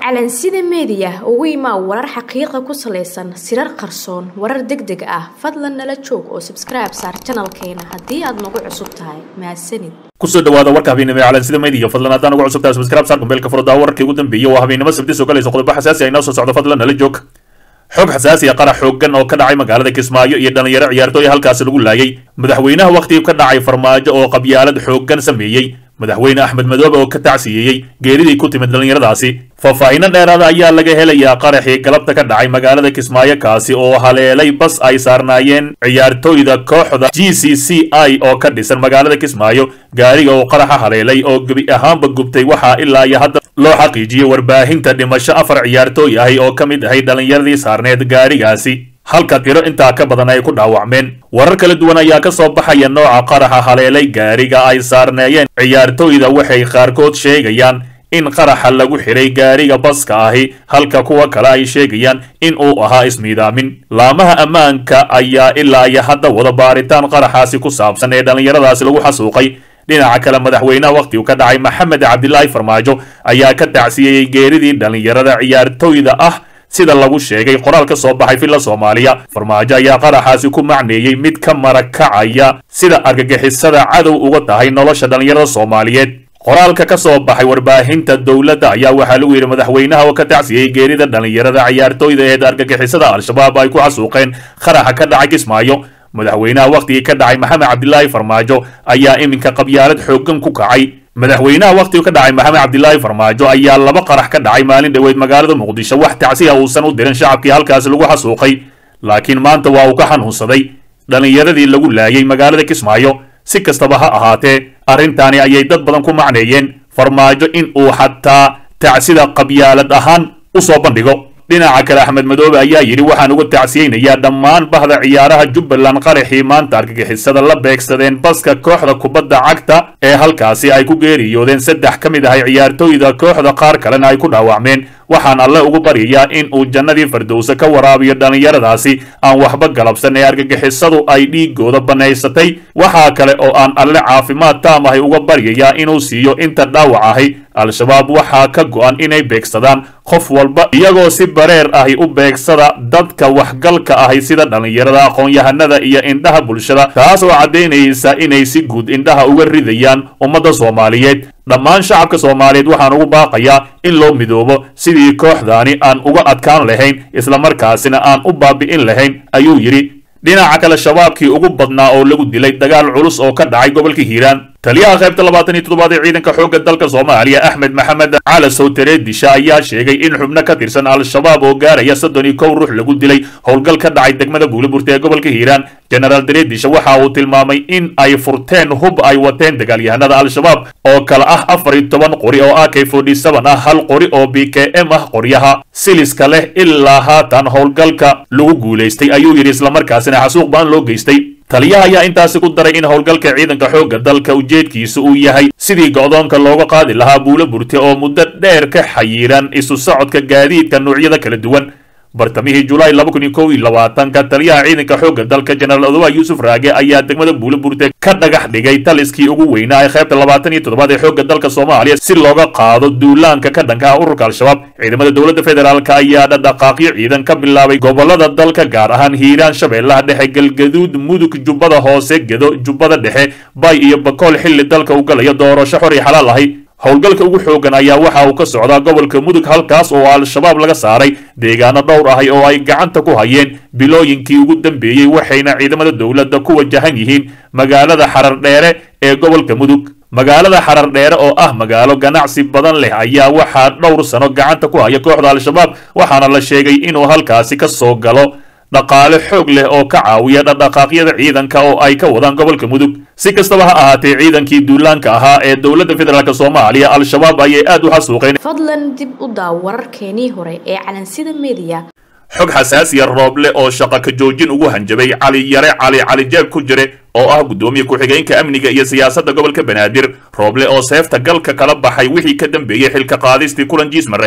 calansida meediya ugu imaa warar xaqiiqa ku salaysan sirar qarsoon warar deg deg ah fadlan nala joog oo sabskribe saar janalkeena haddii aad nagu cusub tahay mahadsanid kusoo dhawaada warka habeennimo ee calansida meediya fadlan haddaan ugu cusub tahay sabskribe saar kumbeelka furdaa wararkii ugu dambeeyey waa habeennimo sabti soo galaysa qodobo xasaasi ah inoo soo socdo fadlan nala joog xog xasaasi ah qarax xooggan oo ka dhacay magaalada kismaayo iyo dhalinyaro ciyaartooy halkaasi lagu laayay madaxweynaha wakhtigii ka dhacay farmaajo oo qabyaalad xooggan sameeyey madaxweyne axmed madoobe oo ka tacsiyeeyey geeridii ku timid dhallinyaradaasi faahfaahinno dheeraada ayaa laga helayaa qaraxii galabta ka dhacay magaalada kismaayo kaasi oo haleelay bas ay saarnaayeen ciyaartooyda kooxda g c c i oo ka dhisan magaalada kismaayo gaariga oo qaraxa haleelay oo gebi ahaanba gubtay waxaa ilaa iyo hadda loo xaqiijiyey warbaahinta dhimasho afar ciyaartooy ahi oo ka mid ahay dhallinyaradii saarneed gaarigaasi halka tiro intaa ka badan ay ku dhaawacmeen warar kala duwan ayaa ka soo baxaya nooca qaraxa haleelay gaariga ay saarneeyeen ciyaartooyda waxay qaarkood sheegayaan in qaraxa lagu xidhay gaariga baska ahi halka kuwa kale ay sheegayaan in uu ahaa ismiidaamin laamaha ammaanka ayaa ilaa iyo hadda wada baaritaan qaraxaasi ku saabsan ee dhallinyaradaasi lagu xasuuqay dhinaca kale madaxweynaha wakhtigu ka dhacay maxamed cabdilaahi farmaajo ayaa ka tacsiyeeyey geeridii dhallinyarada ciyaartooyda ah sida lagu sheegay qoraal ka soo baxay filla soomaaliya farmaajo ayaa qaraxaasi ku macneeyey mid ka marakacaya sida argagixisada cadow uga tahay nolosha dhallinyarada soomaaliyeed qoraalka ka soo baxay warbaahinta dowladda ayaa waxaa lagu yidhi madaxweynaha oo ka tacsiyey geerida dhallinyarada ciyaartooyda ee argagixisada al-shabaab ay ku xasuuqeen qaraxa ka dhacay kismaayo madaxweynaha wakhtigii ka dhacay maxamed cabdilaahi farmaajo ayaa iminka qabyaalad xooggan ku kacay madaxweynaha wakhtigu ka dhacay maxamed cabdilaahi farmaajo ayaa laba qarax ka dhacay maalin dhoweed magaalada muqdisho wax tacsiya uusan u dirin shacabkii halkaasi lagu xasuuqay laakiin maanta waa uu ka xanuunsaday dhallinyaradii lagu laayay magaalada kismaayo si kastaba ha ahaatee arrintaani ayay dad badan ku macneeyeen farmaajo in uu xataa tacsida qabyaalad ahaan u soo bandhigo dhinaca kale axmed madoobe ayaa yidhi waxaan uga tacsiyeynayaa dhammaan bahda ciyaaraha jubbaland qaraxii maanta argagixisada la beegsadeen baska kooxda kubadda cagta ee halkaasi ay ku geeriyoodeen saddex ka mid ahay ciyaartooyda kooxda qaar kalena ay ku dhaawacmeen waxaan alle ugu baryayaa in uu jannadii fardowse ka waraabiyo dhallinyaradaasi aan waxba galabsan ee argagixisadu ay dhiigooda bannaysatay waxaa kale oo aan alle caafimaad taam ahay uga baryayaa inuu siiyo inta dhaawac ahi al-shabaab waxaa ka go'an inay beegsadaan qof walba iyagoo si bareer ahi u beegsada dadka waxgalka ahi sida dhallinyarada aqoon-yahanada iyo indhaha bulshada taas oo caddaynaysa inay si guud indhaha uga ridayaan ummadda soomaaliyeed dhammaan shacabka soomaaliyeed waxaan ugu baaqayaa in loo midoobo sidii kooxdaani aan uga adkaan lahayn islamarkaasina aan u baabi'in lahayn ayuu yidhi dhinaca kale shabaabkii ugu badnaa oo lagu dilay dagaal culus oo ka dhacay gobolka hiiraan taliyaha qaybta labaatan iyo toddobaad ee ciidanka xoogga dalka soomaaliya axmed maxamed cala sowtere disha ayaa sheegay in xubno ka tirsan al-shabaab oo gaaraya soddon iyo kow ruux lagu dilay howlgal ka dhacay degmada buuliburta ee gobolka hiiraan genaraal dareedisha waxa uu tilmaamay in ay furteen hub ay wateen dagaalyahanada al-shabaab oo kale ah afar iyo toban qori oo a k forty seven ah hal qori oo b k m ah qoryaha siliska leh ilaa haatan howlgalka lagu guulaystay ayuu yidhi islamarkaasina xasuuq baan loo geystay taliyaha ayaa intaasi ku daray in howlgalka ciidanka xoogga dalka ujeedkiisa uu yahay sidii go'doonka looga qaadi lahaa buulo burte oo muddo dheer ka xayiran isu socodka gaadiidka noocyada kala duwan bartamihii julaay laba kun iyo kow iyo labaatanka taliyaha ciidanka xoogga dalka jenaraal odowa yuusuf raage ayaa degmada buulo burte ka dhagax dhigay taliskii ugu weynaa ee qaybta labaatan iyo toddobaad ee xoogga dalka soomaaliya si looga qaado duulaanka ka dhanka ah ururka al-shabaab ciidamada dowladda federaalk ayaa dhadhaqaaqyo ciidan ka bilaabay gobolada dalka gaar ahaan hiiraan shabeellaha dhexe galgaduud mudug jubbada hoose gedo jubbada dhexe bay iyo bakool xilli dalka u galaya doorasho xor iyo xalaal ahi howlgalka ugu xoogan ayaa waxa uu ka socdaa gobolka mudug halkaas oo al-shabaab laga saaray deegaano dhowr ahi oo ay gacanta ku hayeen bilooyinkii ugu dambeeyey waxayna ciidamada dowladda ku wajahan yihiin magaalada xarar dheere ee gobolka mudug magaalada xarar dheere oo ah magaalo ganacsi badan leh ayaa waxaa dhowr sano gacanta ku haya kooxda al-shabaab waxaana la sheegay inuu halkaasi ka soo galo dhaqaale xoog leh oo ka caawiya dhaqdhaqaaqyada ciidanka oo ay ka wadaan gobolka mudug si kastaba ha ahaatee ciidankii duulaanka ahaa ee dowladda federaalk soomaaliya al-shabaab ayay aad u xasuuqeen fadlan dib u daaw wararkeenii hore ee calansida meediya xog xasaasiya rooble oo shaqa ka joojin ugu hanjabay cali yare cali cali jeeb ku jire oo ah guddoomiye ku-xigeenka amniga iyo siyaasadda gobolka banaadir rooble oo seefta galka kala baxay wixii ka dambeeyey xilka qaadistii kulan jiis mareexaan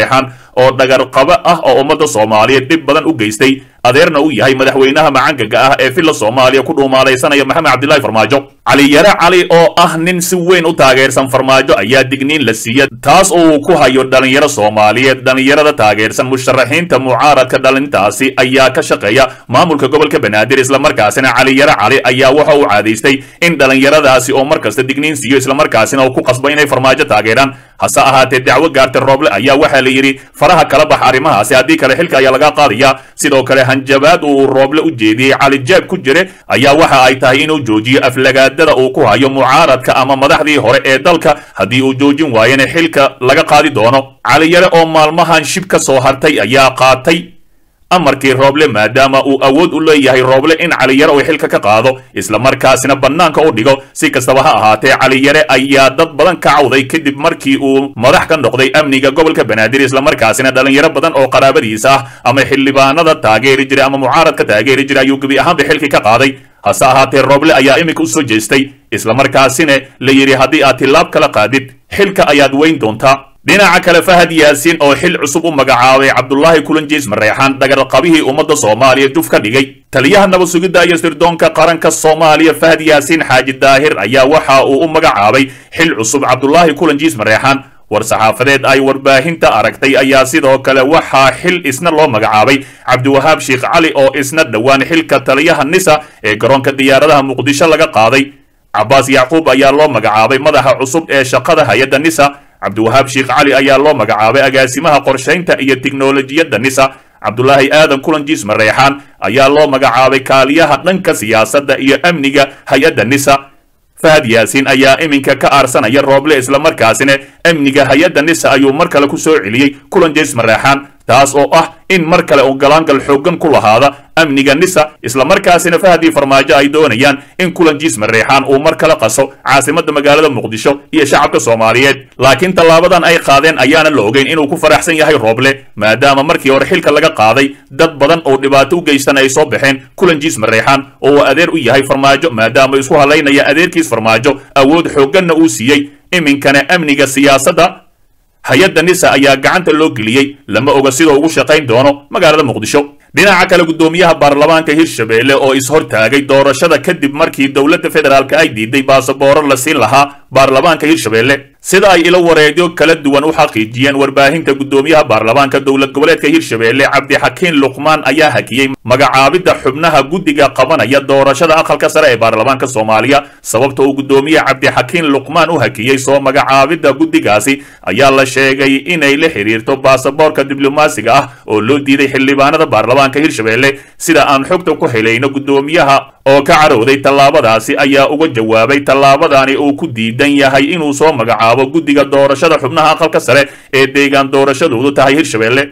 oo dhagarqabo ah oo ummadda soomaaliyeed dhib badan u geystay adeerna u yahay madaxweynaha macangaga ah ee villa soomaaliya ku dhuumaalaysanaya maxamed cabdilaahi farmaajo cali yare cali oo ah nin si weyn u taageersan farmaajo ayaa digniin la siiya taas oo uu ku hayo dhalinyaro soomaaliyeed dhalinyarada taageersan musharaxiinta mucaaradka dhalintaasi ayaa ka shaqeeya maamulka gobolka banaadir islamarkaasina cali yare cali ayaa waxa uu caadaystay in dhalinyaradaasi oo markasta digniin siiyo islamarkaasina uu ku qasbo inay farmaajo taageeraan hase ahaatee dacwo gaartay rooble ayaa waxaa la yidhi faraha kala bax arrimahaasi haddii kale xilka ayaa laga qaadaya sidoo kale hanjabaad uu rooble u jeediyey cali jaab ku jire ayaa waxa ay tahay inuu joojiyo aflagaadada uu ku hayo mucaaradka ama madaxdii hore ee dalka haddii uu joojin waayana xilka laga qaadi doono cali yare oo maalmahan shib ka soo hartay ayaa qaatay amarkii rooble maadaama uu awood u leeyahay rooble in caliyare uu xilka ka qaado islamarkaasina bannaanka u dhigo si kastaba ha ahaatee caliyare ayaa dad badan ka cawday kadib markii uu madax ka noqday amniga gobolka banaadir islamarkaasina dhalinyaro badan oo qaraabadiisa ah ama xildhibaanada taageeri jiray ama mucaaradka taageeri jiray ayuu gebi ahaanba xilkii ka qaaday hase ahaatee rooble ayaa iminka u soo jeestay islamarkaasina la yidhi haddii aad tilaab kala qaadid xilka ayaad weyn doontaa dhinaca kale fahad yaasiin oo xil cusub u magacaabay cabdulaahi kulanjiis mareexaan dhagarqabihii ummadda soomaaliya juf ka dhigay taliyaha nabad sugidda iyo sirdoonka qaranka soomaaliya fahad yaasiin xaaji daahir ayaa waxa uu u magacaabay xil cusub cabdulaahi kulanjiis mareexaan war-saxaafadeed ay warbaahinta aragtay ayaa sidoo kale waxaa xil isna loo magacaabay cabdiwahaab sheekh cali oo isna dhowaan xilka taliyaha nisa ee garoonka diyaaradaha muqdisho laga qaaday cabaas yacquub ayaa loo magacaabay madaxa cusub ee shaqada hay-adda nisa cabdiwahaab sheekh cali ayaa loo magacaabay agaasimaha qorshaynta iyo tiknolojiyadda nisa cabdulaahi aadan kulanjiis mareexaan ayaa loo magacaabay kaaliyaha dhanka siyaasadda iyo amniga hay-adda nisa fahad yaasiin ayaa iminka ka aarsanaya rooble islamarkaasina amniga hay-adda nisa ayuu mar kale ku soo celiyey kulanjiis mareexaan taas oo ah in mar kale uu galaangal xooggan ku lahaada amniga nisa islamarkaasina fahadii farmaajo ay doonayaan in kulanjiis mareexaan uu mar kale qaso caasimadda magaalada muqdisho iyo shacabka soomaaliyeed laakiin tallaabadan ay qaadeen ayaana la ogeyn inuu ku faraxsan yahay rooble maadaama markii hore xilka laga qaaday dad badan oo dhibaato u geystan ay soo baxeen kulanjiis mareexaan oo uu adeer u yahay farmaajo maadaama isku halaynaya adeerkiis farmaajo awood xoogganna uu siiyey iminkana amniga siyaasadda hay-adda nisa ayaa gacanta loo geliyey lama oga sidoo ugu shaqayn doono magaalada muqdisho dhinaca kale guddoomiyaha baarlamaanka hirshabelle oo is-hortaagay doorashada kadib markii dowladda federaalk ay diiday baasabooro la siin lahaa baarlamaanka hirshabelle sida ay ilo wareegyo kala duwan u xaqiijiyeen warbaahinta guddoomiyaha baarlamaanka dowlad goboleedka hirshabelle cabdixakiin luqmaan ayaa hakiyey magacaabidda xubnaha guddiga qabanaya doorashada aqalka sare ee baarlamaanka soomaaliya sababta uu guddoomiye cabdixakiin luqmaan u hakiyey soo magacaabidda guddigaasi ayaa la sheegay inay la xiriirto baasaboorka diblomaasiga ah oo loo diiday xildhibaanada baarlamaanka hirshabelle sida aan xogta ku helayno guddoomiyaha oo ka carowday tallaabadaasi ayaa uga jawaabay tallaabadani uu ku diidan yahay inuu soo magacaabo guddiga doorashada xubnaha aqalka sare ee deegaan doorashadoodu tahay hirshabelle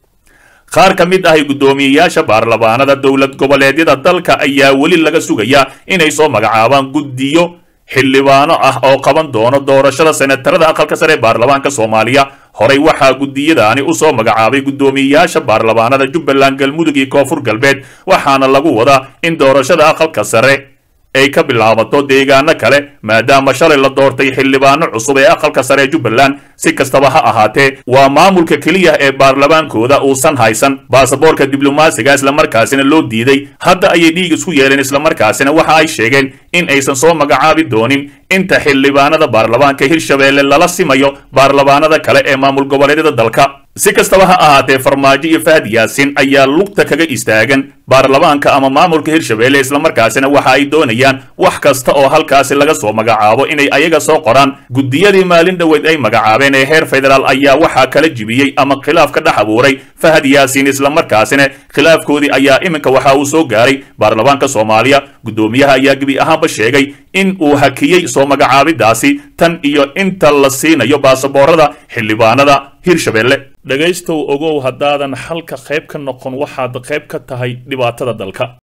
qaar ka mid ahay guddoomiyeyaasha baarlamaanada dowlad goboleedyada dalka ayaa weli laga sugayaa inay soo magacaabaan guddiyo xildhibaano ah oo qaban doono doorashada senatarada aqalka sare ee baarlamaanka soomaaliya horey waxaa guddiyadaani u soo magacaabay guddoomiyeyaasha baarlamaanada jubbaland galmudug iyo koonfur galbeed waxaana lagu wadaa in doorashada aqalka sare ay ka bilaabato deegaano kale maadaama shalay la doortay xildhibaano cusub ee aqalka sare ee jubbaland si kastaba ha ahaatee waa maamulka keliya ee baarlamaankooda uusan haysan baasaboorka diblomaasiga islamarkaasina loo diiday hadda ayay dhiig isku yeeleen islamarkaasina waxa ay sheegeen in aysan soo magacaabi doonin inta xildhibaanada baarlamaanka hirshabelle lala simayo baarlamaanada kale ee maamul goboleedyada dalka si kastaba ha ahaatee farmaajo iyo fahad yaasiin ayaa lugta kaga istaagan baarlamaanka ama maamulka hirshabelle islamarkaasina waxa ay doonayaan wax kasta oo halkaasi laga soo magacaabo inay ayaga soo qoraan guddiyadii maalin dhoweed ay magacaabeen ee heer federaal ayaa waxaa kala jibiyey ama khilaaf ka dhex abuuray fahad yaasiin islamarkaasina khilaafkoodii ayaa iminka waxa uu soo gaaray baarlamaanka soomaaliya guddoomiyaha ayaa gebi ahaanba sheegay in uu hakiyey soo magacaabidaasi tan iyo inta la siinayo baasaboorada xildhibaanada hirshabelle dhegaystow ogow haddaadan xalka qayb ka noqon waxaad qayb ka tahay dhibaatada dalka